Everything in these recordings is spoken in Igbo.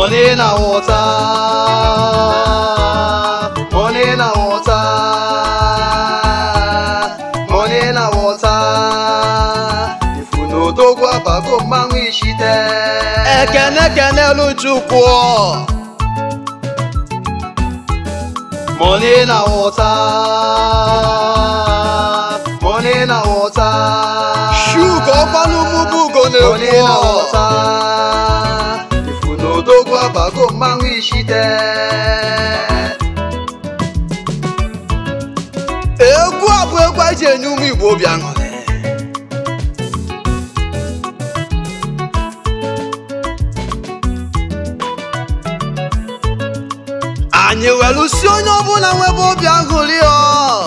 money na water money na water money na water ifu n'odogwu abago mmanwụ ishite ekene kenelu chukwu money na water money na water shugo ọkwanụ mụbụ ugo money na na-ekwu water ifu n'odogwu abago mmanwụ ishite egwu a bụ egwu anyị ji enye ụmụ igbo obi aṅụrị anyị welu si onye ọbụla nwebe obi aṅụrị ọ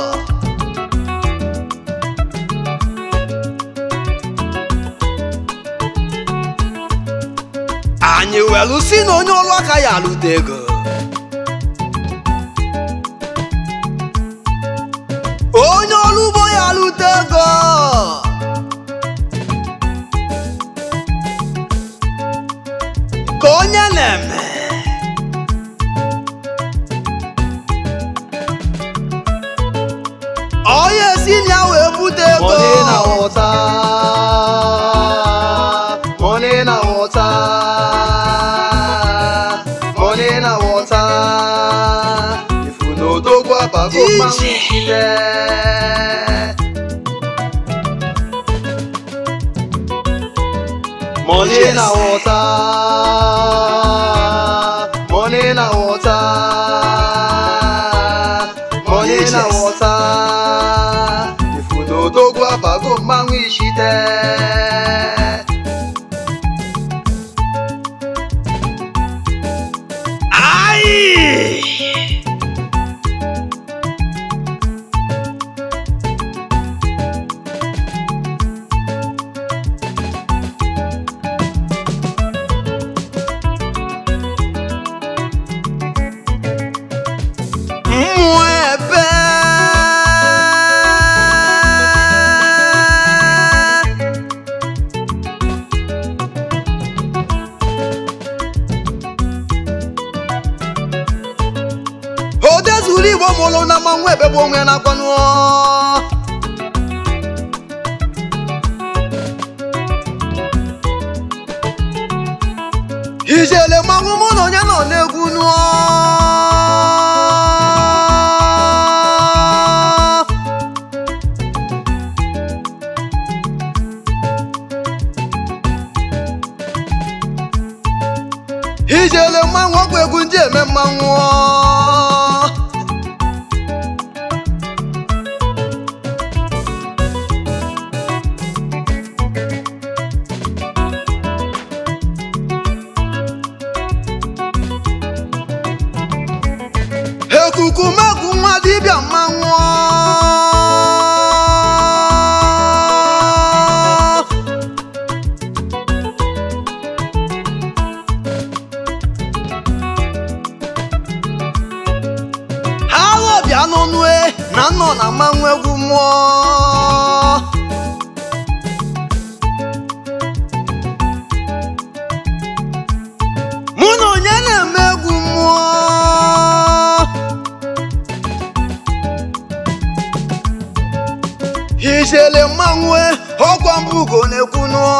anyị welu si na onye ọrụ aka ya alụta ego onye ọrụ ugbo ya alụta ego ka onye na-eme onye si na ya wee bute ego money na water money na water money na water ifu n'odogwu abago mmanwụ Ije. ishite money na water money na water money na Yes. water ifu n'odogwu abago mmanwụ ishite Ai! Mmụọ ebe odezuru igbo mụrụ na mmanwụ ebe bụ onwe ya na-akwanụ ijele mmanwụ mụ na onye nọ n'egwu nụọ ijele mmanwụ ọgwụ egwu ndị eme mmanwụ ekuku megwu nwa dibịa mmanwụ ha ghọbịa n'ọnụe na nnọ na mmanwụ egwu mmụọ mụ na onye na-eme egwu mmụọ ijele mmanwụ ọkwa mbụ ugo na-ekwu nụọ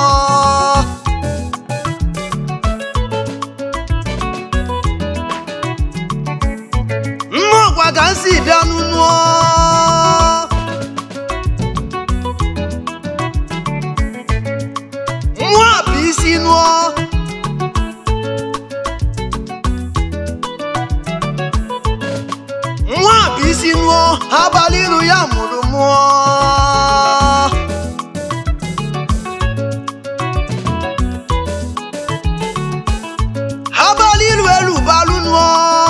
mmụọkwa ka m si bịa n'ụnụọ mmụọ bụ isi nụọ nwa bụ isi nụọ abalị iru ya mụrụ mụọ abalị iru elu balụ nụọ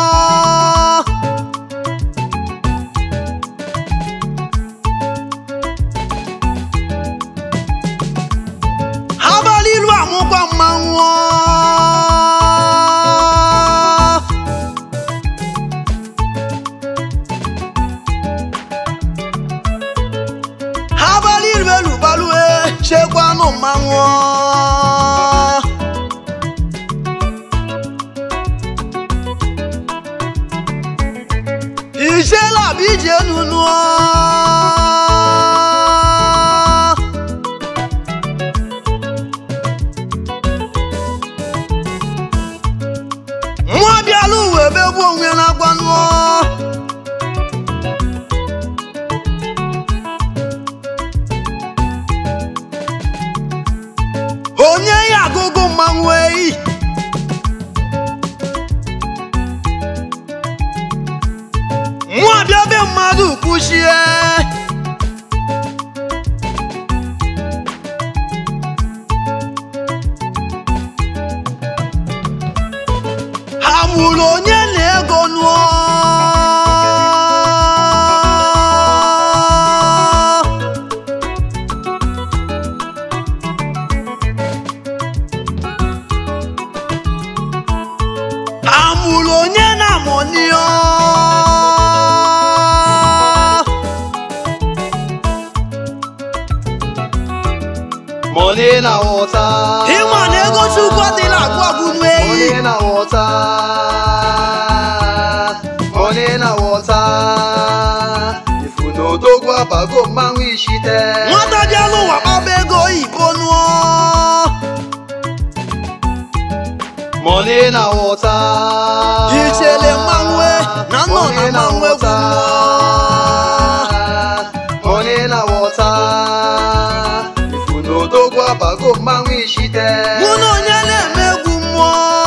abalị iru amụkwa mmanwụ abalị iru elu balụ e chekwanụ mmanwụ bụ ije enu nụọ mmụọ bịala uwe ebe bụ onwe na-agwa nụọ onye ya agụgụ mmanwụ eyi mmụọ bịa be mmadụ kwuchie ha mụrụ onye na-ego nụọ ha mụrụ onye na-amụnịọ Money na water. ịma na ego chukwu adịla agwụ agwụ n'eyi Money na water. Money na water. Ifu n'odogwu abago mmanwụ ishite. nwata bịala ụwa kpaba ego oyibo nụọ Money na water. Ijele mmanwụ e, na nnọ na Money mmanwụ egwu water. Money na water. Ifu n'odogwu abago mmanwụ ishite. mụ na onye na-eme egwu mmụọ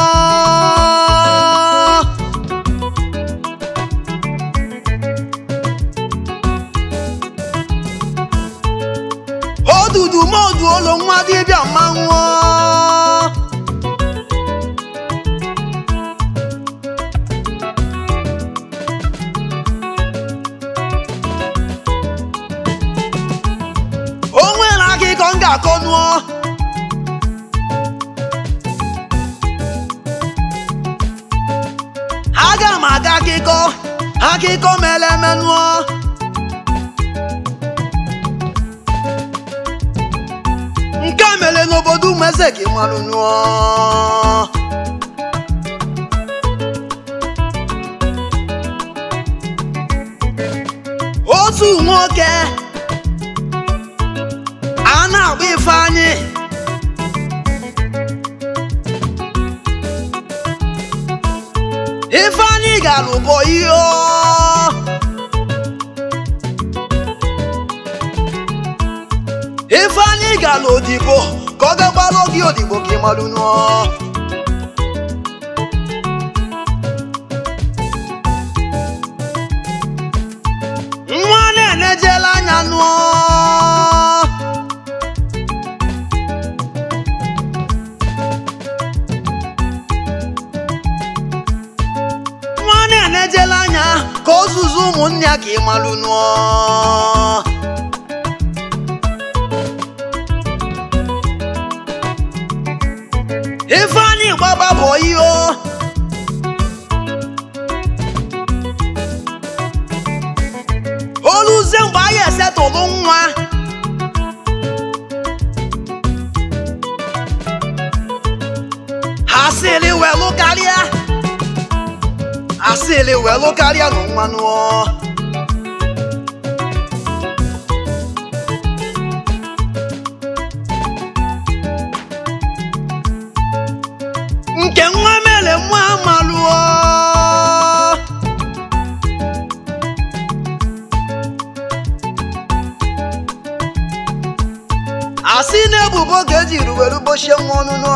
odudu modu olo nwa dibịa mmanwụ o nwere akụkọ m ga-akọ nụọ aga m aga akụkọ akụkọ mere eme nụọ nke a mere n'obodo umeze ka ị marụ nụọ otu nwoke a na-agba ifeanyị ifeanyị gara ụbọ ihe ifeanyị gara odibo ka ọ gagbara gị odibo ka ị marụ nụọ nwa na-enejela anya nụọ nwa na-enejela anya ka o zuzu ụmụnne ya ka ị malụ nụọ ifeanyị gbaba bụ ihe oluzie mgbe anyị esetụlụ nwa ha sịrị welụ karịa asịrị welụ karịa na mmanụ nke nwa mere nwa amalụọ asị na ebubo ka ejiri were gbochie nwa ọnụnụ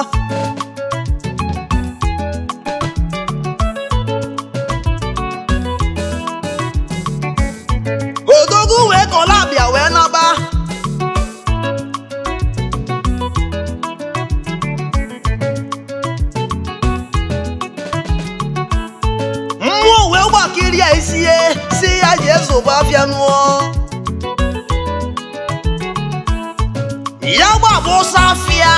odogwu wee kọla abịa wee naba mmụọ wee gbakiri ya isi ya si ya jee zụba afịa nụọ ya gbaba ọsọ afịa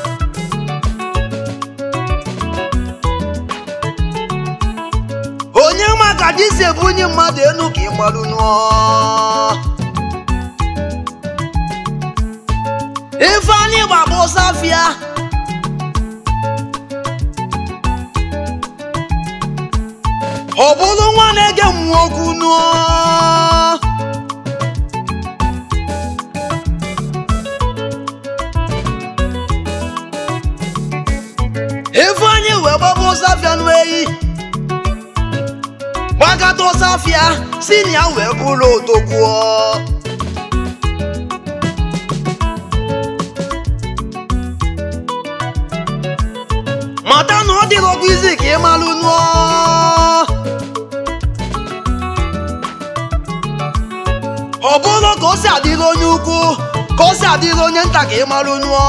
onye maka disi ebunye mmadụ enu ka ị gbaru nụọ ifeanyị gbaba ọsọ afịa ọ bụrụ nwa na-ege mmụọ okwu nụọ ifeanyị wee gbaba ụsafịa n'eyi gbakọta ụsafịa si na ya wee bụrụ odogwuo mata na ọ dịrị ọgwụ izi ka ị malụ nụọ ọ bụrụ ka o si adịrị onye ukwu ka o si adịrị onye nta ka ị malụ nụọ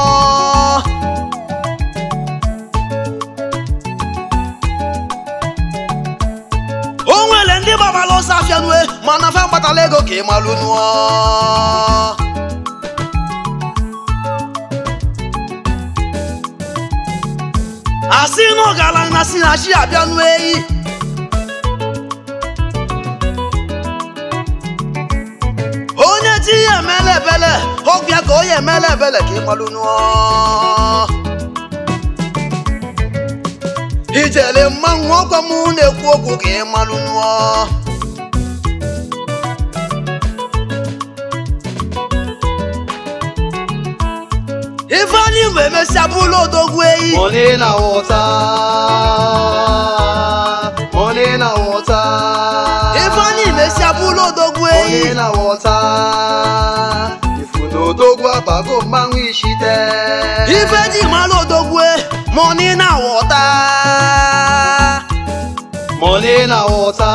o nwere ndị gbabara ọsọ afịa nue mana fa gbatala ego ka ị malụ nụọ asị na ọgaranya si na chi abịa nụ eyi onye ti ya emela ebele ọgwụ ya ka onye emela ebele ka ị malụ nụọ ijele mmanwụ ọgwa m na-ekwu okwu ka ị malụ nụọ ifeanyị mgbe emesịa bụrụ odogwu eyi Money na water. Money na water. ifeanyị mesịa bụrụ odogwu eyi Money na water. Ifu na odogwu abago mmanwụ ishite. ife ji mara odogwu mọni na wọta Money na water.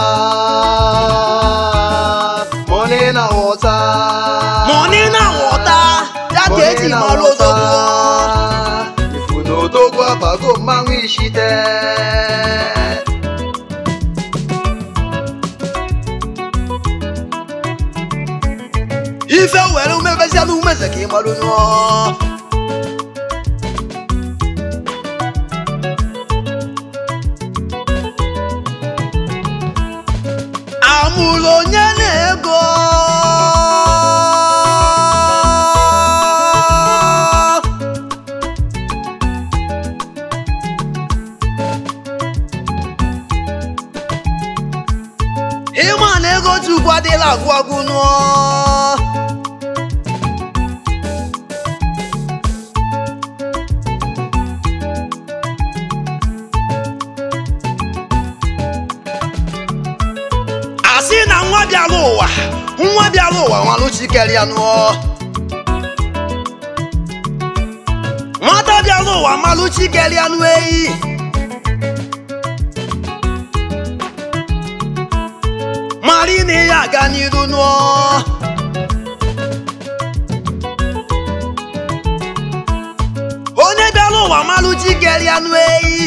Money na water. mọni na wọta ya ka eji mara odogwu Ifu na odogwu abago mmanwụ ishite. ife were umebezia na umeze ka ị marụ nụọ amụrụ onye na-ego ịma na ego chukwu adịla agwụ agwụ nụọ asị na nwa bịara ụwa nwa bịara ụwa nwaluchikere ya nụọ nwata bịara ụwa malụchikere ya nụ eyi mara na ya aga n'iru nụọ onye bịara ụwa malụchikere ya nụ eyi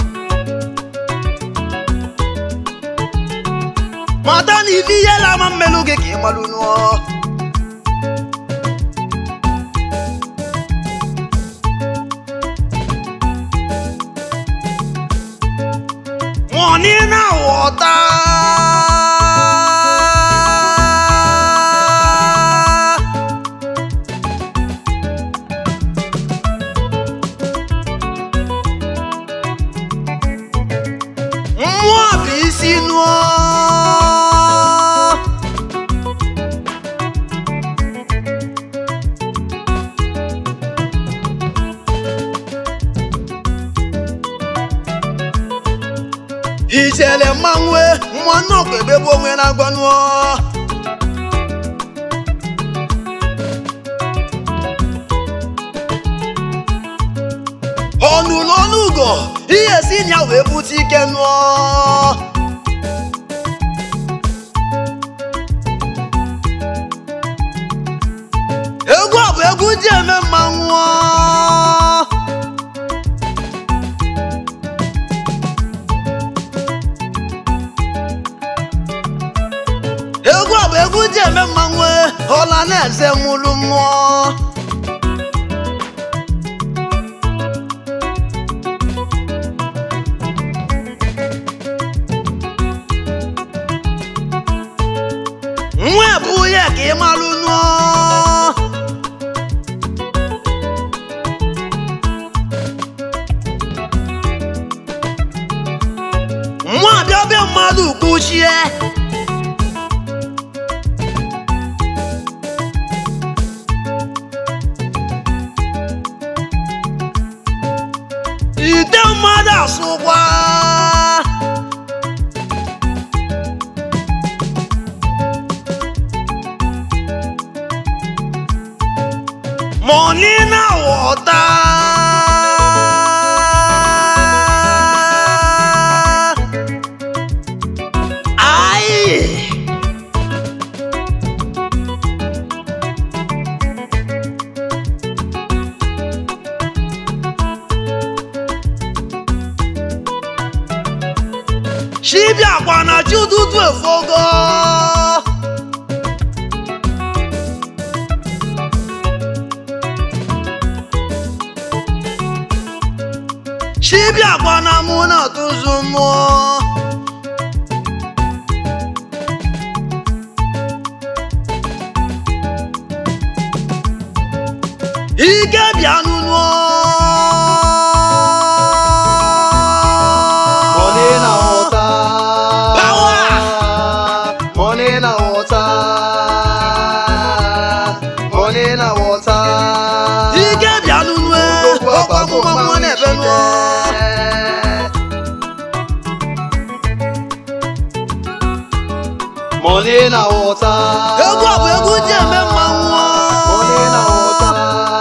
mata na ife ihe na-ama mmelụ gị ka ị malụ nụọ mọni na wọta mmụọ bụ isi nụọ ijele mmanwụ mmụọ nnọkọ ebebe onwe na-agwa nụọ ọnụlụ ọnụ ugo ihe si na ya wee bute ike nụọ egwu a bụ egwu ji eme mmanwụ egwu a bụ egwu ji eme mmanwụ ọla na-eze nwụrụ mmụọ nwa bụ ya ka ị malụ nụọ nwa abịa be mmadụ kwuchie ite mmadụ asụkwa money na water. Aye. Chibiakwa na chi ụtụtụ efogo. Chibiakwa na mụ na-atụzụ mmụọ. Ike bịa n'ụlọ. Money na water. Power. Money na water. Money na water. Ike bịa n'ụlọ. Odogwu Ọkwa abago mụma mụọ mmanwụ na-ebe ijide. nụọ. Money na water. Egwu a bụ egwu ji eme mmanwụ. Money na water.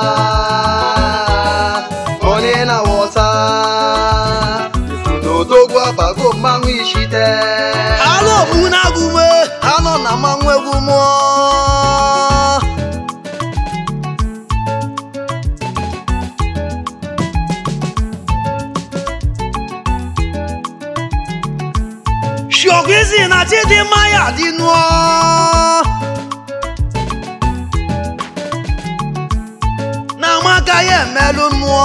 Money na water. Ifu na odogwu abago mmanwụ ijide. Alụ obu na-agụ ume. Anọ na mmanwụ egwu mụọ. Shiokwizi na Chidimma ya dị nụọ. Na Amaka ya emelụ mmụọ.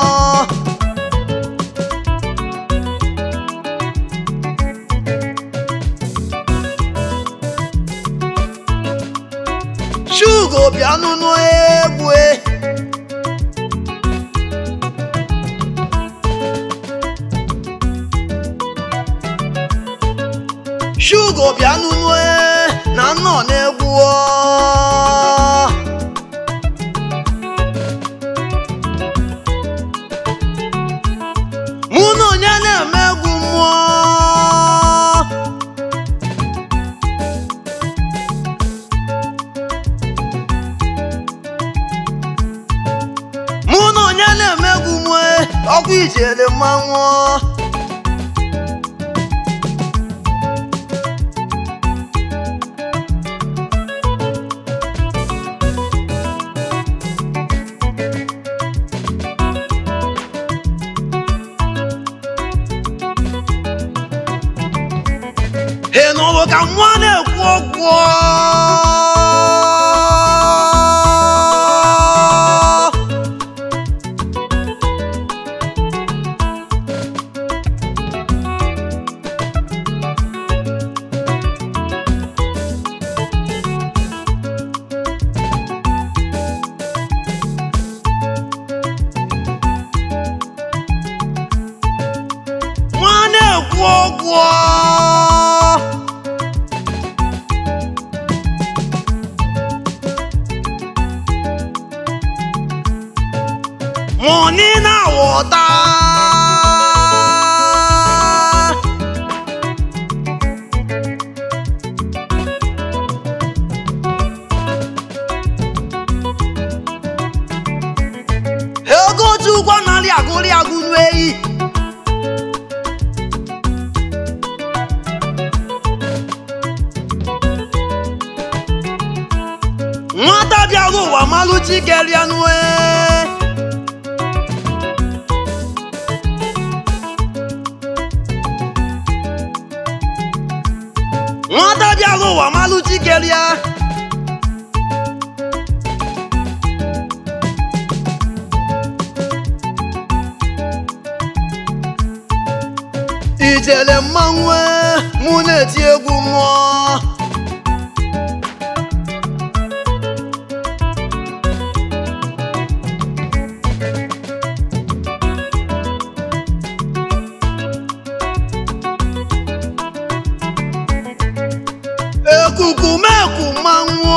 Shugo bịa nụnụ egwu e. Shugo bịa nụnụ e na nnọ na-egwu ọ. Mụ na onye na-eme egwu mmụọ. mụ na onye na-emegwu mue ọkụ ijele mmanwụ ị nụrụ ka nwa na-ekwu okwu nwa na-ekwu okwu money na water ego chukwu narị agụrị agụ n'eyi nwata bịara ụwa malụ chikeria nue nwata bịara ụwa malụ chikeria ijele mmanwụ mụ na-eti egwu mmụọ meku mmanwụ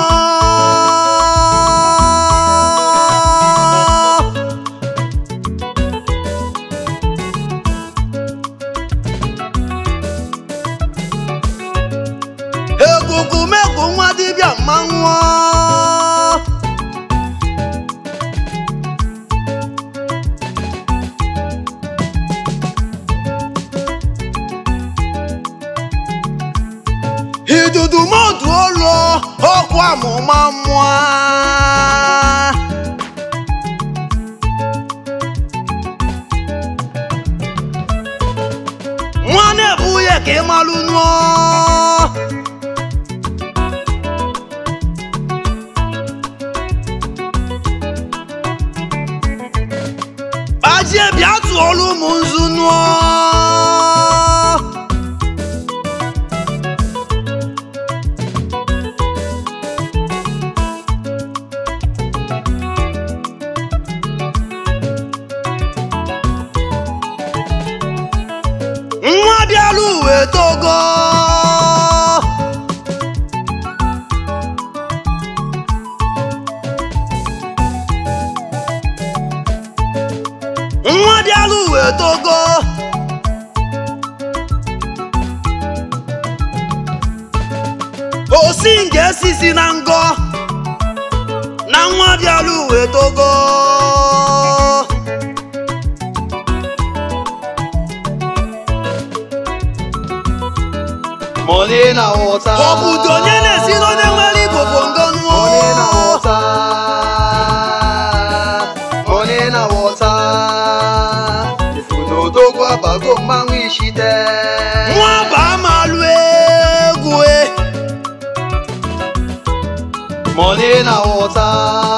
ekuku meku nwa dibịa mmanwụ idudu modu olu ọkụ amụma mmụọ nwa na-ebu ya ka ị malụ nụọ kpajie bịa tụọlụ ụmụ nzu nụọ nwa bịara uwe togo nwa bịara uwe togo osi nke esisi na ngọ na nwa bịara uwe togo money na water obodo onye na-esi n'onye nwere igbo bụ ngo money na nụọ water money na water ifunodogwu abago mmanwụ ishite nwa bụ amalụ egwu e. money na water